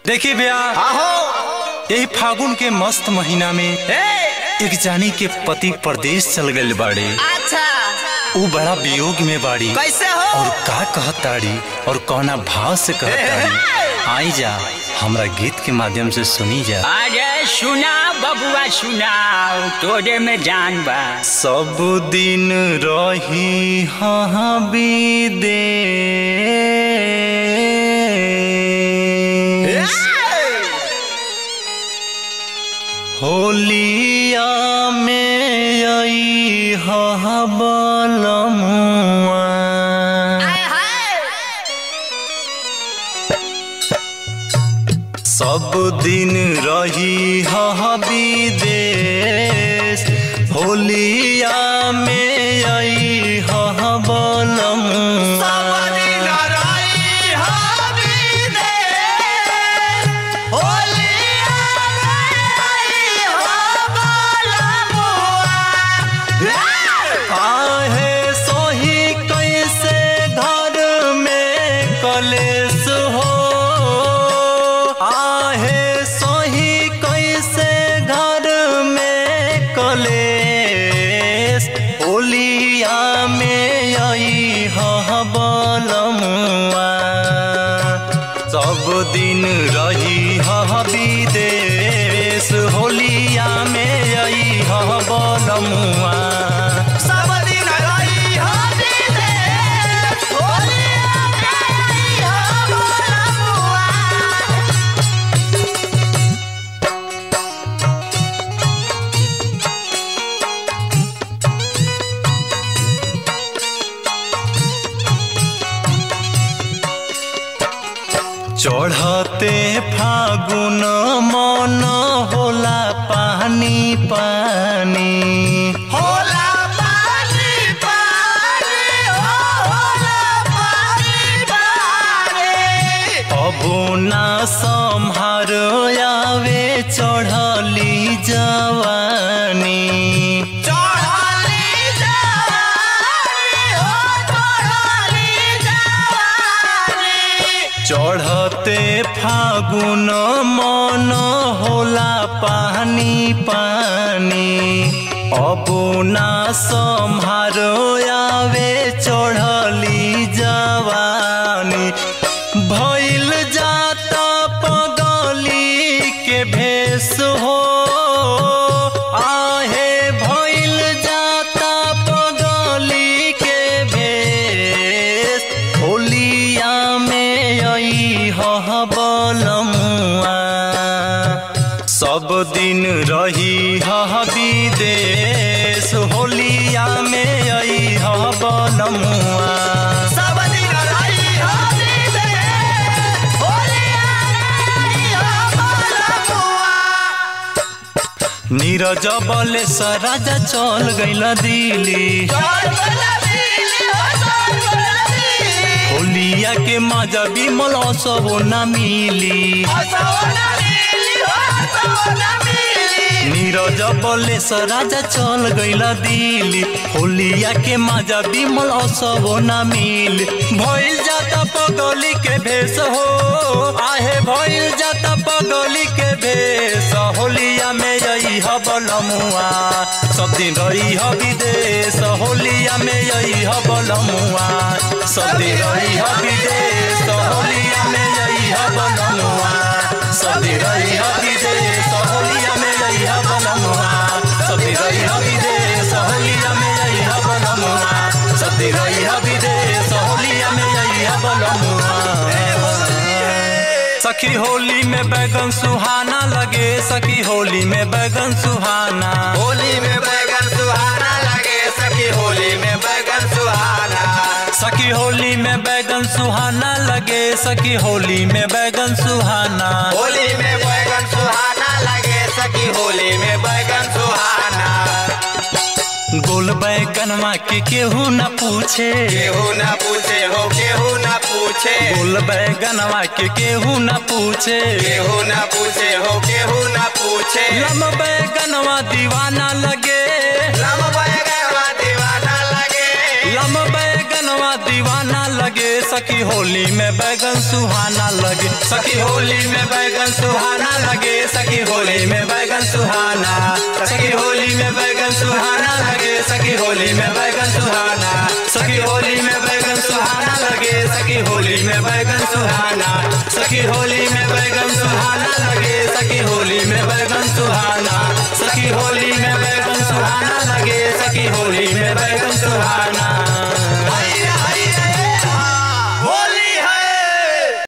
देखी भैया आहो यही फागुन के मस्त महीना में एक जानी के पति परदेश चल गए बाड़े अच्छा ऊ बड़ा वियोग में बाड़ी कैसे हो और का कहताड़ी और कौना भाव से कहताड़ी आई जा हमरा गीत के माध्यम से सुनी जा अरे सुना बबुआ सुना तोरे में जान बा सब दिन रही हाँ विदेश होलिया में आई हाँ बलमुआ सब दिन रही हाँ विदेश होलिया में आई हाँ बलमुआ आहे सोही कैसे घर में कलेश हो आहे सोही कैसे घर में कलेश होलिया में आई हाँ बलमुआ सब दिन रही हाँ विदेश होलिया में आई हाँ बलमुआ चढ़ते फागुन मन होला पानी पानी अबो ना सम्हार आवे चढ़ली जवानी चढ़ते फागुन मन होला पानी पानी अबो ना सम्हार आवे चढ़ली जवानी भइल जाता पगली के भेष हो आहे भइल जाता पगली के भेष होलिया में आई हह बलमुआ सब दिन रही हह विदेश होलिया में आई हह बलमुआ नीरज बलेश राजा चल गइल दिल्ली होलिया के मजा बिमल सब न मिली नीरज बलेश राजा चल गइल दिल्ली होलिया के मजा बिमल सब न मिली भइल जाता पगली के भेष हो आहे भइल जाता पगली के भेष होलिया में यही ह बलमुआ सब दिन रही ह विदेश होलिया में यही ह बलमुआ सब दिन रही ह विदेश होलिया में यही ह बलमुआ सब दिन रही ह विदेश होलिया में यही ह बलमुआ सब दिन रही ह विदेश होलिया में यही ह बलमुआ सब दिन रही ह विदेश होलिया में यही ह बलमुआ सखी होली में बैगन सुहाना लगे सखी होली में बैगन सुहाना होली में बैगन सुहाना लगे सखी होली में बैगन सुहाना सखी होली में बैगन सुहाना लगे सखी होली में बैगन सुहाना होली में बैगन सुहाना लगे सखी होली में बैगन सुहाना गोल बैगनवा के केहू न पूछे केहू ना पूछे हो केहू ना पूछे गोल बैगनवा के केहू न पूछे केहू ना पूछे हो केहू ना पूछे लम बैगनवा दीवाना लगे लम बैगनवा दीवाना लगे लम बैगनवा दीवाना लगे लगे सखी होली में बैगन सुहाना लगे सखी होली में बैगन सुहाना लगे सखी होली में बैगन सुहाना सखी होली में बैगन सुहाना लगे सखी होली में बैगन सुहाना सखी होली में बैगन सुहाना लगे सखी होली में बैगन सुहाना सखी होली में बैगन सुहाना लगे सखी होली में बैगन सुहाना सखी होली में बैगन सुहाना लगे सखी होली में बैगन सुहाना